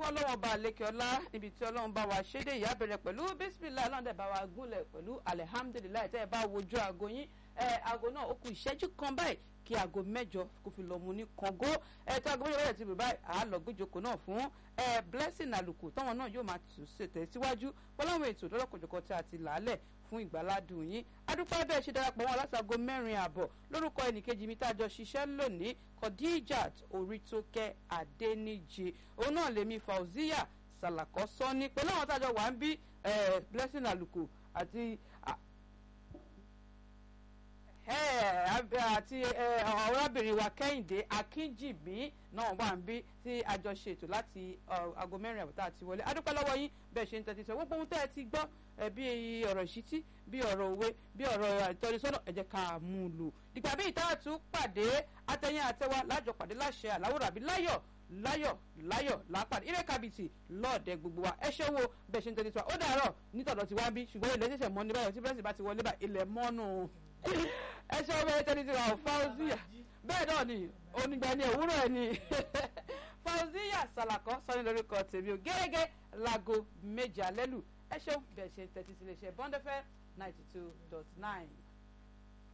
fún ọlọ́wọ́n bá lékè ọlá níbi tí ọlọ́run bá wa ṣédè ìyá bẹ̀rẹ̀ pẹ̀lú bísímìlá ọlọ́run dẹ̀ bá wa gúnlẹ̀ pẹ̀lú alihamudulilayi tẹ́ ẹ bá wojú aago yín ẹ aago náà ó kù ìṣẹ́jú kan báyìí kí aago mẹ́jọ kó fi lọ mu ní kàngó ẹ tí aago mẹ́jọ bẹ̀rẹ̀ ti bẹ̀ báyìí àá lọ gbójókòó náà fún ẹ blessing àlùkò táwọn náà yóò máa tù ṣètẹ̀ síwájú pọ́láwọn ètò lọ́lọ́kọ̀jọ̀kọ̀ tí a ti làálẹ̀ fún ìgbàládùn yín adúpẹ́ bẹ́ẹ̀ ṣe darapọ̀ wọn látago mẹ́rin àbọ̀ lórúkọ ẹnìkejì mi tá a jọ ṣiṣẹ́ lónìí Khadijat Orítókẹ́ Adéníjì òun náà lèmi Fauziya Sàlàkọ́ Sọ́ni pẹ̀lú àwọn tá a jọ wà ń bí blessing àlùkò àti àti ọ̀rọ̀bìnrin wa kẹ́hìndé akínjìbí náà wà ń bí tí a jọ ṣètò láti aago mẹ́rin àbọ̀tá àti wọlé adúpẹ́ lọ́wọ́ yín bẹ́ẹ̀ ṣe ń tẹ́tí sọ gbogbo ohun tẹ́ ẹ ti gbọ́ bí ọ̀rọ̀ ìṣítí bí ọ̀rọ̀ òwe bí ọ̀rọ̀ ìtọ́nisọ́nà ẹ jẹ́ ká mú un lò dìgbà bí ìta tún pàdé atẹ́yìn àtẹ́wá lájọ pàdé láṣẹ àláwòrán àbí láyọ̀ láyọ̀ láyọ̀ lápàdé ilé kábìtì lọ́ọ̀dẹ gbogbo wa ẹ ṣe wo bẹ́ẹ̀ ṣe ń tẹ́tí sọ ó dàárọ̀ nítọ̀dọ̀ ti wá bí ṣùgbọ́n ilẹ̀ ṣẹ̀ṣẹ̀ mọ́ ní báyọ̀ tí pírẹ́sì bá ti wọlé bá ilẹ̀ mọ́nù ẹ ṣe ọmọ ẹtẹni ti wà Fauziya bẹ́ẹ̀ náà ni onígbà ni òwúrọ̀ ẹ̀ ni Fauziya Salako sọ́ni lórúkọ tèmi ò gẹ́gẹ́ láago méje alẹ́ lù ẹ ṣeun bẹ́ẹ̀ ṣe tẹ́tí sí iléeṣẹ́ Bond FM ninety two dot nine.